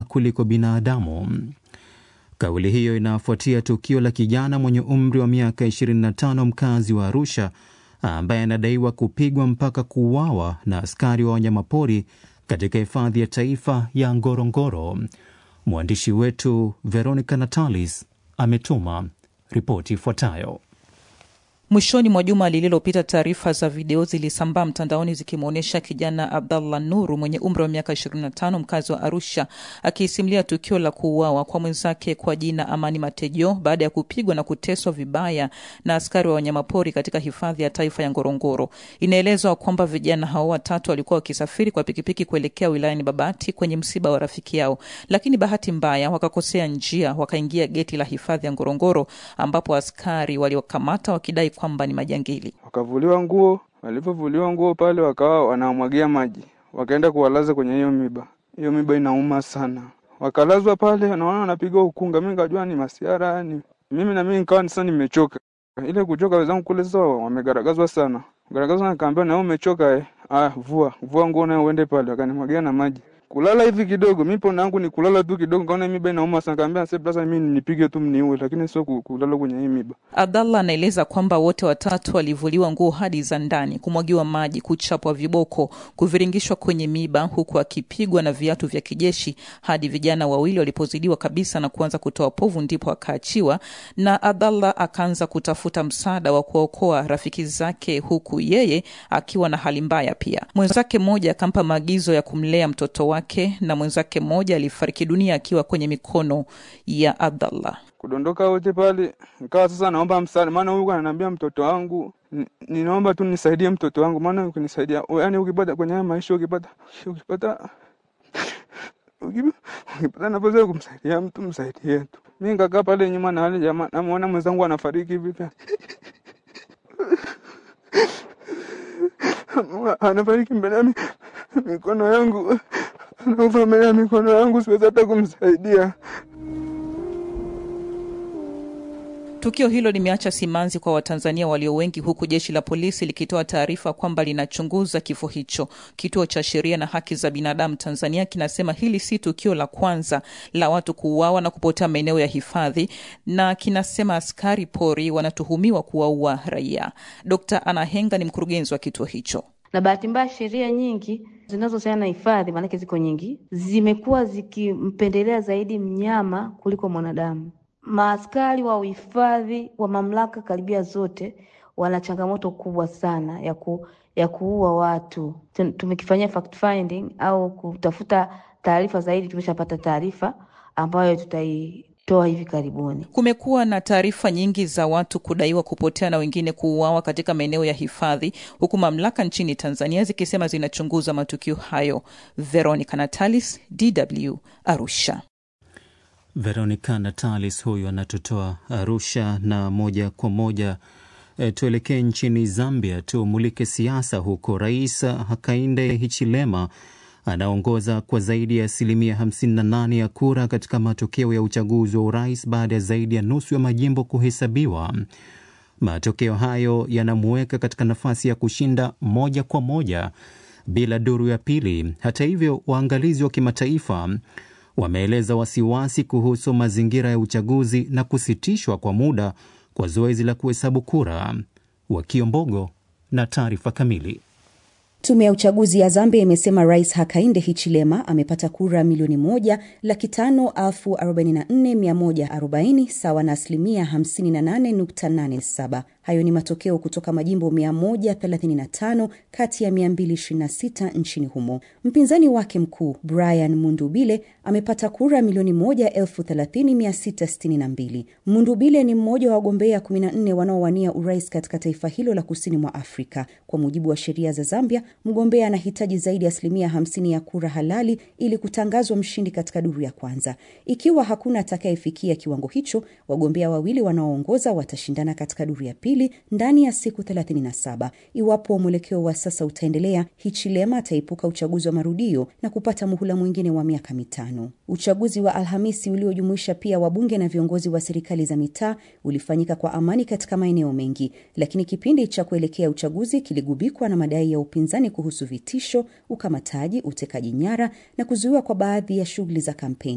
kuliko binadamu. Kauli hiyo inafuatia tukio la kijana mwenye umri wa miaka 25 mkazi wa Arusha ambaye anadaiwa kupigwa mpaka kuuawa na askari wa wanyamapori katika hifadhi ya taifa ya Ngorongoro. Mwandishi wetu Veronica Natalis ametuma ripoti ifuatayo. Mwishoni mwa juma lililopita, taarifa za video zilisambaa mtandaoni zikimwonyesha kijana Abdallah Nuru mwenye umri wa miaka 25 mkazi wa Arusha akiisimulia tukio la kuuawa kwa mwenzake kwa jina Amani Matejo baada ya kupigwa na kuteswa vibaya na askari wa wanyamapori katika hifadhi ya taifa ya Ngorongoro. Inaelezwa kwamba vijana hao watatu walikuwa wakisafiri kwa pikipiki kuelekea wilayani Babati kwenye msiba wa rafiki yao, lakini bahati mbaya wakakosea njia, wakaingia geti la hifadhi ya Ngorongoro ambapo askari waliokamata wakidai kwamba ni majangili. Wakavuliwa nguo, walivyovuliwa nguo pale wakawa wanamwagia maji, wakaenda kuwalaza kwenye hiyo miba. Hiyo miba inauma sana, wakalazwa pale, naona wanapiga ukunga. Mi nikajua ni masiara ni mimi na mimi nikawa sasa nimechoka. Ile kuchoka, wenzangu kule sasa wamegaragazwa sana, garagazwa, nikaambia na wewe umechoka eh? Ah, vua vua nguo nayo uende pale, wakanimwagia na maji kulala hivi kidogo, mi pona yangu ni kulala tu kidogo, kaona miba inauma sana, kaambia sasa mimi nipige tu mniue, lakini sio kulala kwenye hii miba. Abdallah anaeleza kwamba wote watatu walivuliwa nguo hadi za ndani, kumwagiwa maji, kuchapwa viboko, kuviringishwa kwenye miba, huku akipigwa na viatu vya kijeshi hadi vijana wawili walipozidiwa kabisa na kuanza kutoa povu, ndipo akaachiwa na Abdallah akaanza kutafuta msaada wa kuwaokoa rafiki zake, huku yeye akiwa na hali mbaya pia. Mwenzake mmoja akampa maagizo ya kumlea mtoto wake na mwenzake mmoja alifariki dunia akiwa kwenye mikono ya Abdallah. Kudondoka wote pale, nikawa sasa naomba msaada, maana huyu ananiambia mtoto wangu, ninaomba tu nisaidie mtoto wangu, maana ukinisaidia, yani ukipata kwenye haya maisha, ukipata ukipata ukipata nafasi ya kumsaidia mtu msaidie tu. Mimi nikakaa pale nyuma na wale jamaa, namuona mwenzangu anafariki hivi anafariki mbele ya mikono yangu anakufa mbele ya mikono yangu, siwezi hata kumsaidia. Tukio hilo limeacha simanzi kwa Watanzania walio wengi, huku jeshi la polisi likitoa taarifa kwamba linachunguza kifo hicho. Kituo cha Sheria na Haki za Binadamu Tanzania kinasema hili si tukio la kwanza la watu kuuawa na kupotea maeneo ya hifadhi, na kinasema askari pori wanatuhumiwa kuwaua raia. Dkt. Anna Henga ni mkurugenzi wa kituo hicho. Na bahati mbaya sheria nyingi zinazohusiana na hifadhi, maanake ziko nyingi, zimekuwa zikimpendelea zaidi mnyama kuliko mwanadamu. Maaskari wa uhifadhi wa mamlaka karibia zote wana changamoto kubwa sana ya ku, ya kuua watu. Tumekifanyia fact finding au kutafuta taarifa zaidi, tumeshapata taarifa ambayo tutaitoa hivi karibuni. Kumekuwa na taarifa nyingi za watu kudaiwa kupotea na wengine kuuawa katika maeneo ya hifadhi, huku mamlaka nchini Tanzania zikisema zinachunguza matukio hayo. Veronica Natalis, DW, Arusha. Veronica Natalis huyu anatutoa Arusha, na moja kwa moja e, tuelekee nchini Zambia, tumulike siasa huko. Rais Hakainde Hichilema anaongoza kwa zaidi ya asilimia 58 ya kura katika matokeo ya uchaguzi wa urais baada ya zaidi ya nusu ya majimbo kuhesabiwa. Matokeo hayo yanamuweka katika nafasi ya kushinda moja kwa moja bila duru ya pili. Hata hivyo, waangalizi wa kimataifa wameeleza wasiwasi kuhusu mazingira ya uchaguzi na kusitishwa kwa muda kwa zoezi la kuhesabu kura. Wakiombogo na taarifa kamili. Tume ya uchaguzi ya Zambia imesema Rais Hakainde Hichilema amepata kura milioni moja laki tano elfu arobaini na nne mia moja arobaini sawa na asilimia 58.87. Hayo ni matokeo kutoka majimbo 135 kati ya 226 nchini humo. Mpinzani wake mkuu Brian Mundubile amepata kura milioni moja elfu thelathini mia sita sitini na mbili. Mundubile ni mmoja wa wagombea 14 wanaowania urais katika taifa hilo la kusini mwa Afrika. Kwa mujibu wa sheria za Zambia, mgombea anahitaji zaidi ya asilimia 50 ya kura halali ili kutangazwa mshindi katika duru ya kwanza. Ikiwa hakuna atakayefikia kiwango hicho, wagombea wawili wanaoongoza watashindana katika duru ya pili ndani ya siku 37. Iwapo mwelekeo wa sasa utaendelea, Hichilema ataepuka uchaguzi wa marudio na kupata muhula mwingine wa miaka mitano. Uchaguzi wa Alhamisi uliojumuisha pia wabunge na viongozi wa serikali za mitaa ulifanyika kwa amani katika maeneo mengi, lakini kipindi cha kuelekea uchaguzi kiligubikwa na madai ya upinzani kuhusu vitisho, ukamataji, utekaji nyara na kuzuiwa kwa baadhi ya shughuli za kampeni.